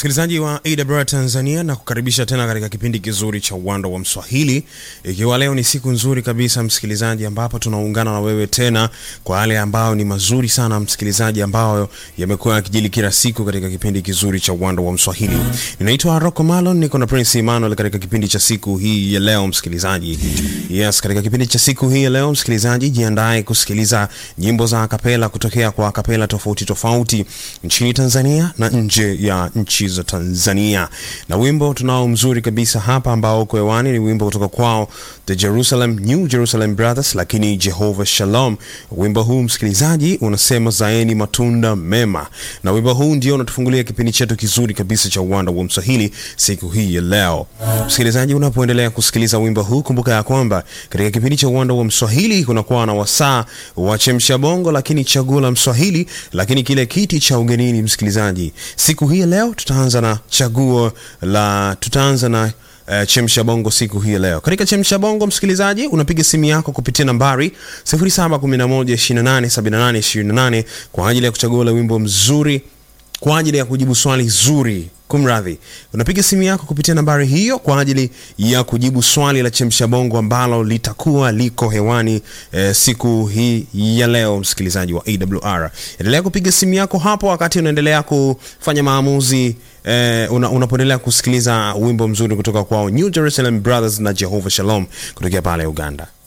msikilizaji wa AWR Tanzania na kukaribisha tena katika kipindi kizuri cha uwanda wa Mswahili, ikiwa leo ni siku nzuri kabisa msikilizaji, ambapo tunaungana na wewe tena kwa yale ambayo ni mazuri sana msikilizaji, ambayo yamekuwa yakijili kila siku katika kipindi kizuri cha uwanda wa Mswahili. Ninaitwa Rocco Malon, niko na Prince Emmanuel katika kipindi cha siku hii ya leo msikilizaji. Yes, katika kipindi cha siku hii ya leo msikilizaji, jiandae kusikiliza nyimbo za akapela kutokea kwa akapela tofauti tofauti nchini Tanzania na nje ya nchi za Tanzania. Na wimbo tunao mzuri kabisa hapa ambao uko hewani ni wimbo kutoka kwao The Jerusalem New Jerusalem Brothers, lakini Jehovah Shalom. Wimbo huu msikilizaji unasema zaeni matunda mema, na wimbo huu ndio unatufungulia kipindi chetu kizuri kabisa cha uwanda wa Mswahili siku hii ya leo. Msikilizaji, unapoendelea kusikiliza wimbo huu, kumbuka ya kwamba katika kipindi cha uwanda wa Mswahili kunakuwa na wasaa wa chemsha bongo, lakini chaguo la Mswahili, lakini kile kiti cha ugenini. Msikilizaji, siku hii ya leo tutaanza na chaguo la tutaanza na Uh, chemsha bongo siku hii leo. Katika chemsha bongo msikilizaji, unapiga simu yako kupitia nambari 0711287828 kwa ajili ya kuchagua ule wimbo mzuri kwa ajili ya kujibu swali zuri. Kumradhi, unapiga simu yako kupitia nambari hiyo kwa ajili ya kujibu swali la chemsha bongo ambalo litakuwa liko hewani eh, siku hii ya leo. Msikilizaji wa AWR, endelea kupiga simu yako hapo wakati unaendelea kufanya maamuzi eh, una, unapoendelea kusikiliza wimbo mzuri kutoka kwao New Jerusalem Brothers na Jehovah Shalom kutokea pale Uganda.